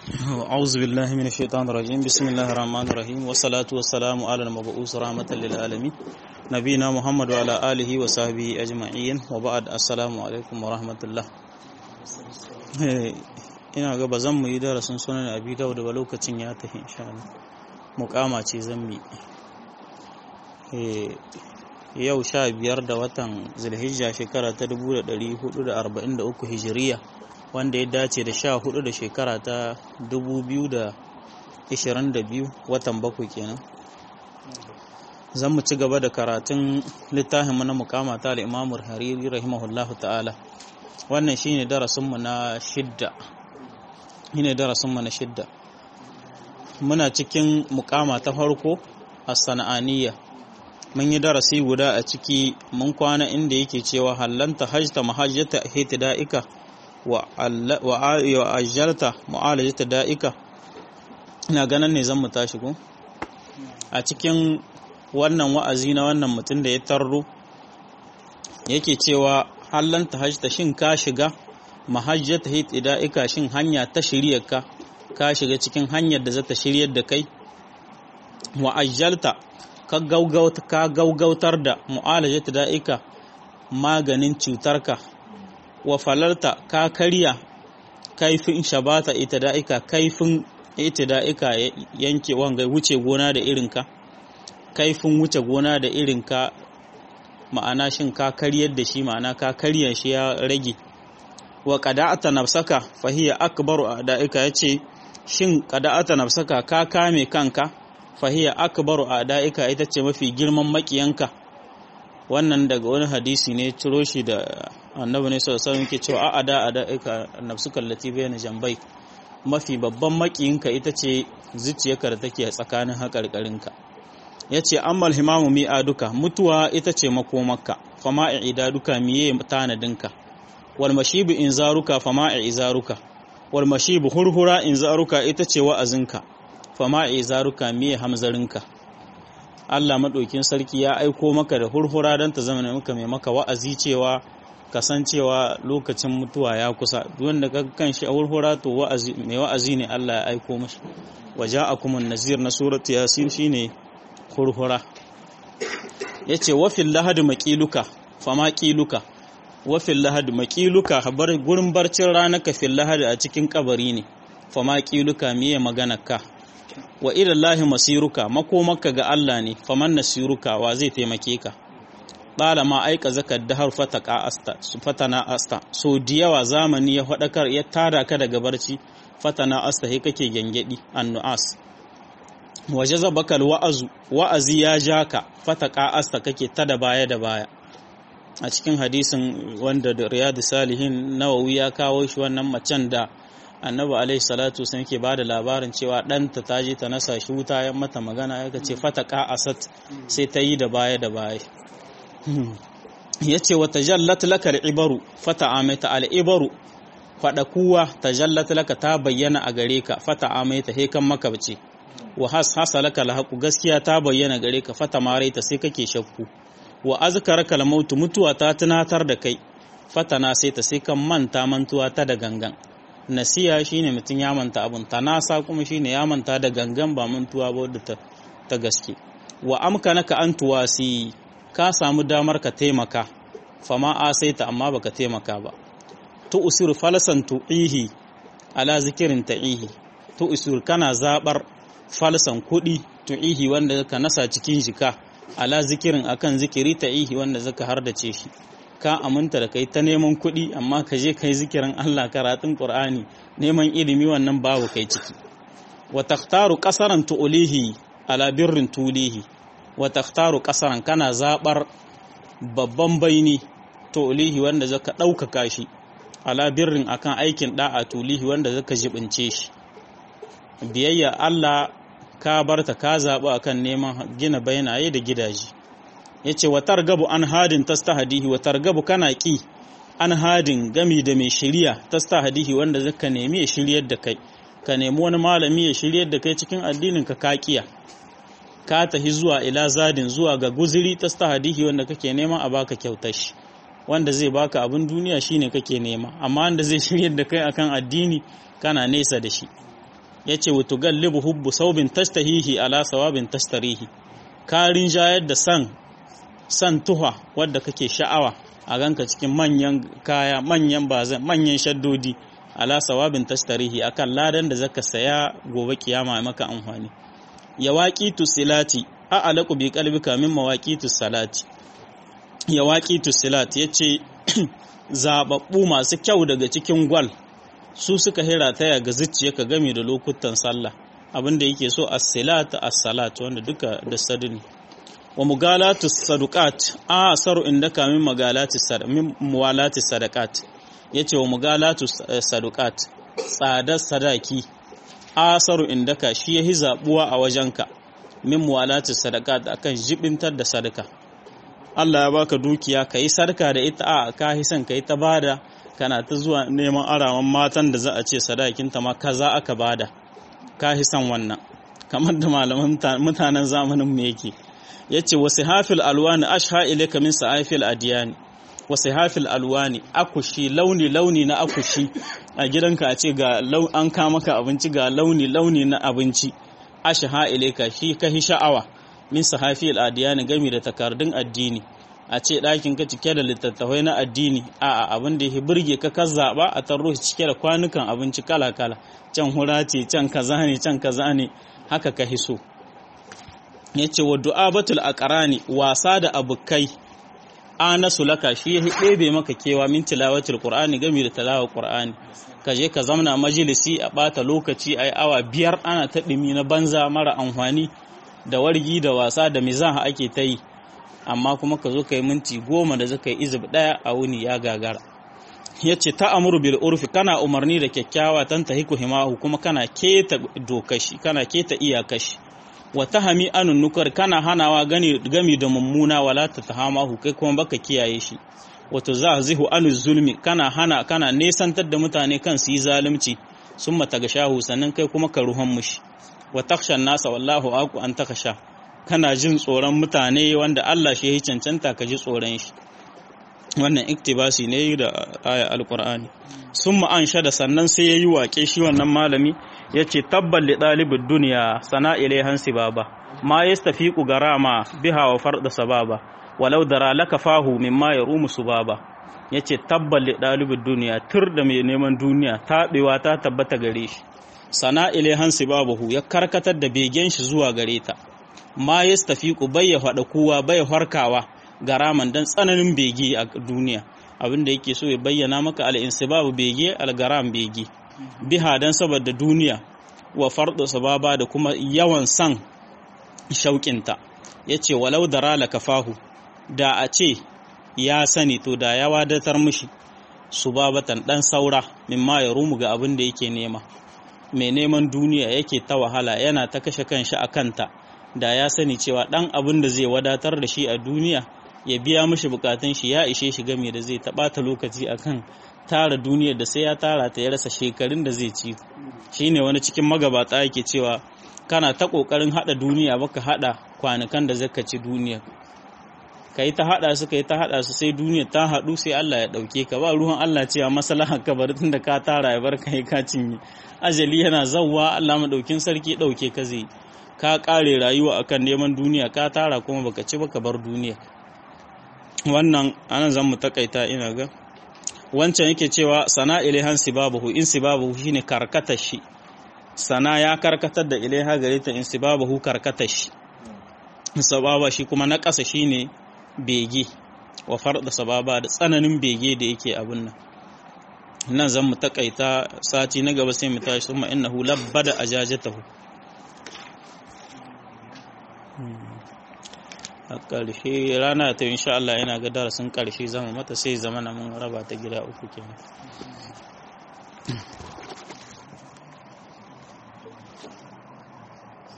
أعوذ بالله من الشيطان الرجيم بسم الله الرحمن الرحيم والصلاة والسلام على المبعوث رحمة للعالمين نبينا محمد وعلى آله وصحبه أجمعين وبعد السلام عليكم ورحمة الله ina ga ba zan mu yi darasin sunan abi dawud ba lokacin ya tafi insha Allah muqama ce zan mi yau sha biyar da watan zulhijja shekara ta 1443 hijiriya wanda ya dace da sha hudu da shekara ta 2022 watan bakwai kenan zan mu ci gaba da karatun littafin na mukama ta al'imamur hariri rahimahullahu ta'ala wannan shine darasinmu na shidda shine darasinmu na shidda muna cikin mukama ta farko a sana'aniya mun yi darasi guda a ciki mun kwana inda yake cewa hallanta hajjata mahajjata hitida'ika wa ajjalta mu'alajata da'ika ina ganin ne zan mu tashi ko a cikin wannan wa'azi na wannan mutum da ya tarro yake cewa hallanta hajjata shin ka shiga mahajjata hitida'ika shin hanya ta shiryarka ka shiga cikin hanyar da za ta shiryar da kai wa ajjalta ka gaugautar da mu'alajata da'ika maganin cutarka wa falarta ka karya kaifin shabata ita da'ika kaifin ita da'ika yanke wanga wuce gona da irinka kaifin wuce gona da irinka ma'ana shin ka karyar da shi ma'ana ka karya shi ya rage wa qada'ata nafsaka fahiya akbaru da'ika yace shin qada'ata nafsaka ka kame kanka fahiya akbaru a'da'ika ita ce mafi girman makiyanka wannan daga wani hadisi ne ciro shi da annabi ne sallallahu alaihi wasallam cewa a'ada a'da'ika nafsuka allati bayna jambai mafi babban makiyinka ita ce zuciyarka da take tsakanin haƙarƙarinka yace ammal himamu mi'aduka mutuwa ita ce makomarka fama duka miye tanadinka wal mashibu inzaruka fama izaruka wal mashibu hurhura inzaruka ita ce wa'azinka fama izaruka miye hamzarinka Allah maɗaukin sarki ya aiko maka da hurhura don ta zama maka mai maka wa'azi cewa kasancewa lokacin mutuwa ya kusa wanda ka kan shi a hurhura to wa'azi mai wa'azi ne Allah ya aiko mashi waje a kuma nazir na surat yasin shine hurhura yace wafin lahadi maqiluka fama qiluka wafin lahadi maqiluka bar gurin barcin ranaka fil lahadi a cikin kabari ne fama qiluka miye maganarka wa ilallahi masiruka makomarka ga Allah ne faman nasiruka wa zai taimake ka bala ma aika zakar dahar fataka asta fatana asta so diyawa zamani ya fadakar ya tada ka daga barci fatana asta he kake gengedi annuas waje zabakal wa'azu wa'azi ya jaka fataka asta kake ta da baya da baya a cikin hadisin wanda da riyadu salihin nawawi ya kawo shi wannan macen da annabi alaihi salatu sun ke ba da labarin cewa ɗanta ta je ta nasa shi wuta ya mata magana ya ce fataka asat sai ta yi da baya da baya ya ce wa tajallat laka al'ibaru fata amaita al'ibaru faɗa kuwa tajallat laka ta bayyana a gare ka fata amaita he kan maka bace wa has hasa laka alhaqu gaskiya ta bayyana gare ka fata maraita sai kake shakku wa azkaraka al mutuwa ta tunatar da kai fatana sai ta sai kan manta mantuwa ta da gangan nasiya shine mutum ya manta abun tanasa kuma shine ya manta da gangan ba mantuwa ba wadda ta, ta gaske wa amkanaka an tuwasi ka samu damar ka taimaka fama asaita amma baka taimaka ba tu usur falsan tu'ihi ala zikirin ta'ihi tu usur kana zabar falsan kudi tu'ihi wanda ka nasa cikin jika ala zikirin akan zikiri ta'ihi wanda zaka hardace shi ka aminta da kai ta neman kuɗi amma ka je kai zikirin Allah karatun Qur'ani neman ilimi wannan babu kai ciki wa takhtaru qasaran tuulihi ala birrin tulihi wa takhtaru qasaran kana zabar babban baini tuulihi wanda zaka ɗaukaka shi ala birrin akan aikin da'a tulihi wanda zaka jibince shi biyayya Allah ka barta ka zaɓi akan neman gina bainaye da gidaje yace wa targabu an hadin tastahdihi wa targabu kana ki an hadin gami da mai shiriya tastahdihi wanda zaka nemi ya shiryar da kai ka nemi wani malami ya shiryar da kai cikin addinin ka kakiya ka tahi zuwa ila zadin zuwa ga guziri tastahdihi wanda kake neman a baka kyautar shi wanda zai baka abin duniya shine kake nema amma wanda zai shiryar da kai akan addini kana nesa da shi yace wa tugallibu hubbu saubin tastahihi ala sawabin tastarihi karin jayar da san san tuha wadda kake sha'awa a ganka cikin manyan kaya manyan bazan manyan shaddodi ala sawabin tastarihi akan ladan da zaka saya gobe kiyama maka amfani ya waqitu silati a alaku bi qalbika min mawaqitu salati ya waqitu silati yace zababbu masu kyau daga cikin gwal su suka hira taya ga zuciyarka game da lokutan sallah abinda yake so as-silat as-salat wanda duka da sadini wa mugalatu saduqat a asaru indaka min magalati min muwalati sadaqat yace wa mugalatu saduqat tsadar sadaki asaru indaka shi yahi zabuwa a wajenka min muwalati sadaqat akan jibintar da sadaka Allah ya baka dukiya kai sadaka da ita a ka hisan kai ta bada kana ta zuwa neman arawan matan da za a ce sadakinta ma kaza aka bada ka hisan wannan kamar da malaman mutanen zamanin mu yake yace wasu hafil alwani ashha ilayka min sa'afil adiyani wasu hafil alwani akushi launi launi na akushi a gidanka a ce ga an ka maka abinci ga launi launi na abinci ashha ilayka shi ka hi sha'awa min sahafil adiyani gami da takardun addini a ce ɗakin ka cike da littattafai na addini a abin da ya burge ka ka zaɓa a tarro cike da kwanukan abinci kala kala can hura ce can kaza ne can kaza ne haka ka hiso ya ce wa du'abatul aqrani wasa da abukai ana sulaka shi ya ɗebe maka kewa min tilawatul qur'ani game da tilawar qur'ani ka je ka zamna majalisi a bata lokaci ai awa biyar ana ta ɗumi na banza mara amfani da wargi da wasa da mizaha ake ta yi amma kuma ka zo ka yi minti goma da zaka yi izib ɗaya a wuni ya gagara ya ce ta amuru bil urfi kana umarni da kyakkyawa tan tahiku himahu kuma kana keta dokashi kana keta iyakashi wa tahami anun nukar kana hanawa gani gami da mummuna wala ta tahamahu kai kuma baka kiyaye shi wato zahzihu anu zulmi kana hana kana nesantar da mutane kan su yi zalunci summa tagashahu sannan kai kuma ka ruhan mushi wa takshan nasa wallahu aku an takasha kana jin tsoron mutane wanda Allah shi ya cancanta ka ji tsoron shi wannan iktibasi ne da aya alqur'ani summa an shada sannan sai yayi wake shi wannan malami yace tabbal li dalibid dunya sana ilaihan sibaba ma yastafiqu garama biha wa farda sababa walau dara laka fahu mimma yarumu subaba yace tabbal li dalibid dunya tur da mai neman duniya tabewa ta tabbata gare shi sana ilaihan sibabahu ya karkatar da begen shi zuwa gare ta ma yastafiqu bai ya fada kowa bai harkawa garaman dan tsananin bege a duniya abinda yake so ya bayyana maka al-insibabu bege al-garam bege biha dan saboda duniya wa fardu sababa da kuma yawan san shauƙinta yace walau dara la kafahu da a ce ya sani to da ya wadatar mishi subabatan dan saura mimma ya rumu ga abin da yake nema mai neman duniya yake ta wahala yana ta kashe kanshi a kanta da ya sani cewa dan abin da zai wadatar da shi a duniya ya biya mishi bukatun shi ya ishe shi game da zai taɓata lokaci akan tara duniyar da sai ya tara ta ya rasa shekarun da zai ci shine wani cikin magabata yake cewa kana ta kokarin hada duniya baka hada kwanukan da zaka ci duniya kai ta hada su kai ta hada su sai duniya ta hadu sai Allah ya dauke ka ba ruwan Allah cewa maslahan ka bari tunda ka tara ya bar kai ka cinye ajali yana zawwa Allah madaukin sarki dauke ka zai ka kare rayuwa akan neman duniya ka tara kuma baka ci baka bar duniya wannan anan zan mu takaita ina ga wancan yake cewa sana ilaihan sibabahu in sibabahu shine karkatar shi sana ya karkatar da ilaiha gare ta in sibabahu karkatar shi sababa shi kuma na ƙasa shine bege wa farda sababa da tsananin bege da yake abin nan nan zan mu takaita sati na gaba sai mu tashi summa innahu labbada ajajatahu a ƙarshe rana ta insha Allah yana ga darasin ƙarshe zama mata sai zama na mun raba ta gida uku kenan